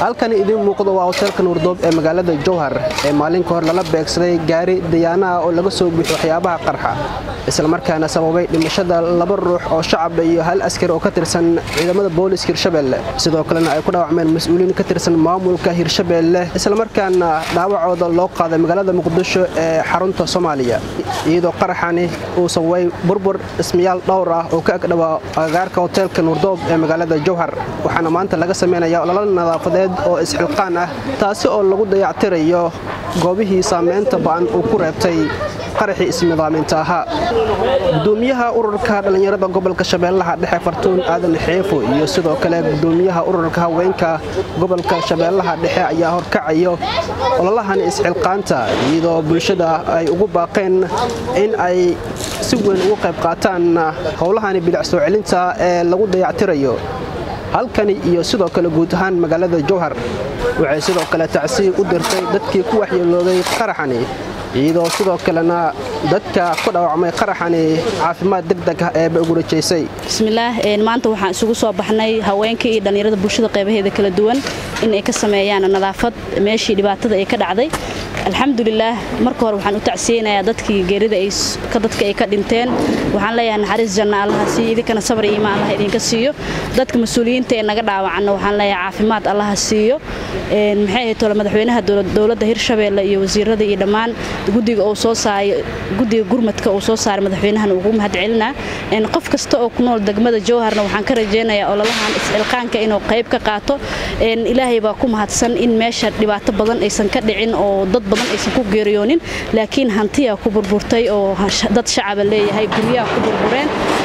halkani idiin muuqdo waa hoteelka nuurdoob ee magaalada jowhar ee maalin ka hor lala beegsaday gaari dayaanaha oo laga soo buuxo waxyaabaha qarxa islamarkaana sababay dhimashada laba ruux oo shacaba iyo hal askari oo ka tirsan ciidamada booliska hirshabeelle sidoo kalena ay ku dhaawacmeen mas-uuliyiin ka tirsan maamulka hirshabeelle islamarkaana dhaawacooda loo qaaday magaalada muqdisho ee xarunta soomaaliya iyadoo qaraxani uu sababay burbur dhismayaal dhowr ah oo ka agdhawaa agagaarka hoteelka nuurdoob ee magaalada jowhar waxaana maanta laga sameynaya ololo nadaafadeed oo isxilqaan ah taasi oo lagu dayactirayo goobihii saamaynta ba'an uu ku reebtay qaraxii isnidaaminta ahaa gudoomiyaha ururka dhallinyarada gobolka shabeellaha dhexe fartuun aadan xeefo iyo sidoo kale gudoomiyaha ururka haweenka gobolka shabeellaha dhexe ayaa horkacayo ololahan isxilqaanta iyadoo bulshada ay ugu baaqeen in ay si weyn ugu qayb qaataan howlahani bidac soo celinta ee lagu dayactirayo halkani iyo sidoo kale guud ahaan magaalada jowhar waxay sidoo kale tacsiib u dirtay dadkii ku waxyeelooday qaraxani iyadoo sidoo kalena dadka ku dhaawacmay qaraxani caafimaad degdeg ah eeba ugu rajaysay bismillaah maanta waxaan isugu soo baxnay haweenka iyo dhallinyarada bulshada qaybaheeda kala duwan in ay ka sameeyaan nadaafad meeshii dhibaatada ay ka dhacday alxamdulilaah marka hore waxaan u tacsiyeynayaa dadkii geerida dadka ay ka dhinteen waxaan leeyahay naxariis janna allaha siiyo idinkana sabar iyo imaan allah idinka siiyo dadka mas-uuliyiinta ee naga dhaawacanna waxaan leeyahay caafimaad allaha siiyo maxay ahayd tole madaxweynaha dowladda hirshabeelle iyo wasiirada iyo dhammaan guddiga uu soo saaray guddiga gurmadka uu soo saaray madaxweynahan ugu mahadcelinaa qof kasta oo ku nool degmada jowharna waxaan ka rajaynayaa ololahan iscilqaanka inuu qayb ka qaato ilaahay baa ku mahadsan in meesha dhibaato badan aysan ka dhicin oo dad badan aysan ku geeriyoonin laakiin hantiyaa ku burburtay oo dad shacaba leeyahay guryaha ku burbureen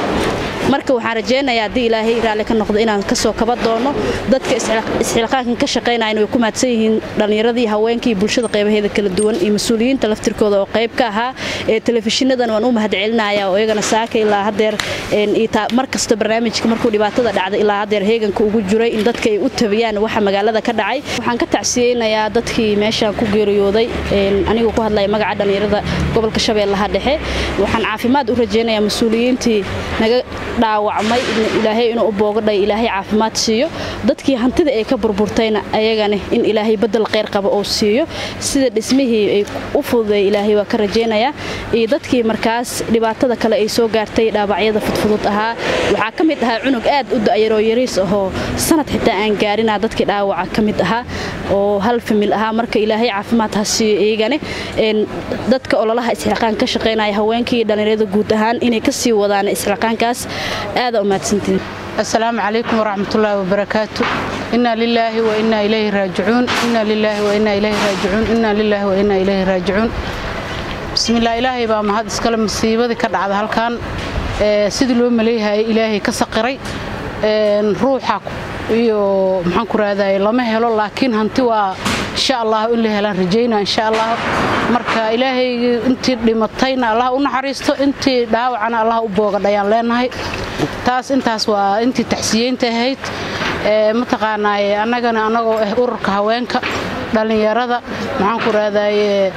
marka waxaan rajaynayaa haddii ilaahay raalli ka noqdo inaan kasoo kaba doono dadka isxilqaankan ka shaqaynayan way ku mahadsan yihiin dhallinyaradii haweenkii bulshada qaybaheeda kala duwan iyo mas-uuliyiinta laftirkooda oo qayb ka ahaa ee telefishinnadan waan u mahadcelinaya oo iyagana saaka ilaa hadeer mar kasta barnaamijka markuu dhibaatada dhacday ilaa hadeer heeganka ugu jiray in dadka ay u tabiyaan waxa magaalada ka dhacay waxaan ka tacsiyeynayaa dadkii meeshaan ku geeriyooday anigoo ku hadlaya magaca dhallinyarada gobolka shabeellaha dhexe waxaan caafimaad u rajaynayaa mas-uuliyiintii naga dhaawacmay ilaahay inuu u boogadhay ilaahay caafimaad siiyo dadkii hantida ay ka burburtayna ayagana in ilaahay badel kheyr qaba oo siiyo sida dhismihii ay u fududeey ilaahay waa ka rajaynayaa iyo dadkii markaas dhibaatada kale ay soo gaartay dhaawacyada fudfudud ahaa waxaa ka mid ahaa cunug aad u da'yaroo yariis ahoo sanad xitaa aan gaarina dadkii dhaawaca ka mid ahaa oo hal famil ahaa marka ilaahay caafimaad ha siiyo iyagane dadka ololaha isxilqaan ka shaqaynaya haweenkii dhallinyarada guud ahaan inay ka sii wadaan isxilqaankaas aada umahadsantiin asalaamu calaykum waraxmatullaahi wabarakaatu inaa lilaahi wa inaa ilayhi raajicuun inaa lilaahi wa inaa ilayhi raajicuun inaa lilaahi wa inaa ilayhi raajicuun bismillah ilaahay baa mahad iskale masiibadii ka dhacda halkan sidii loo maleeyahayay ilaahay ka saqiray ruuxa iyo maxaan ku raadayay lama helo laakiin hanti waa insha allah in la helaan rajayna insha allah marka ilaahay intii dhimatayna allah u naxariisto intii dhaawacana allah u boogadhayaan leenahay taas intaas waa intii taxsiyeynta ahayd mataqaanaaye annagana annagoo ah ururka haweenka dhallinyarada maxaan ku raadaye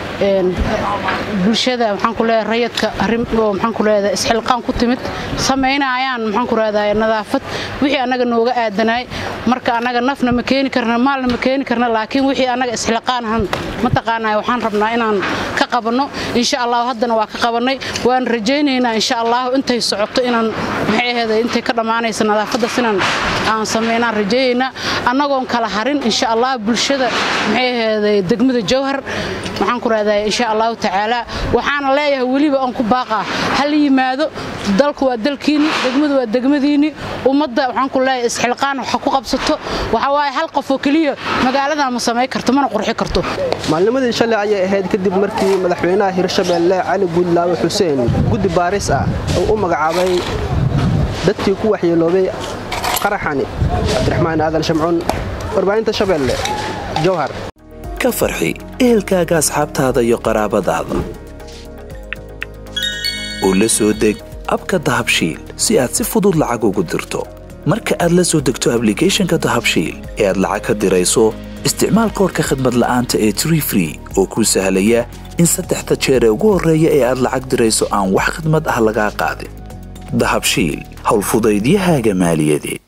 bulshada maxaan ku leeyahay rayadka arrin oo maxaan ku leeyahay isxilqaan ku timid sameynayaan maxaan ku raadaye nadaafad wixii annaga nooga aadanaay marka annaga nafna ma keeni karna maalna ma keeni karna laakiin wixii annaga isxilqaanahan mataqaanaa waxaan rabnaa inaan ka qabanno insha allah haddana waa ka qabannay waan rajaynaynaa insha allah intay socoto inaan maxay aheeday intay ka dhammaanaysa nadaafaddas inaan aan sameynaan rajayaynaa annagoon kala harin insha allah bulshada maxay aheeday degmada jowhar waxaan ku raadaya insha allahu tacaala waxaana leeyahay weliba aan ku baaqaa hal yimaado dalku waa dalkiinni degmadu waa degmadiinni ummadda waxaan ku leeyahay isxilqaan waxa ku qabsato waxa waaye hal qof oo keliya magaaladan ma samayn karto mana qurxi karto maalnimadii shalay ayay ahayd kadib markii madaxweynaha hirshabeelle cali guudlaawe xuseen guddi baaris ah uu u magacaabay dadkii ku waxyeeloobay qaraxani cabdiraxmaan aadan shamcuun warbaahinta shabeelle jowhar ka farxi ehelkaaga asxaabtaada iyo qaraabadaada oo la soo deg abka dahabshiil si aad si fudud lacag ugu dirto marka aad la soo degto ablicathonka dahabshiil ee aad lacag ka dirayso isticmaal koorka khadmad la'aanta ee tree free oo kuu sahlaya in saddexda jeer ee ugu horreeya ee aad lacag dirayso aan wax khidmad ah lagaa qaadin dahabshiil howlfudaydiyahaaga maaliyadeed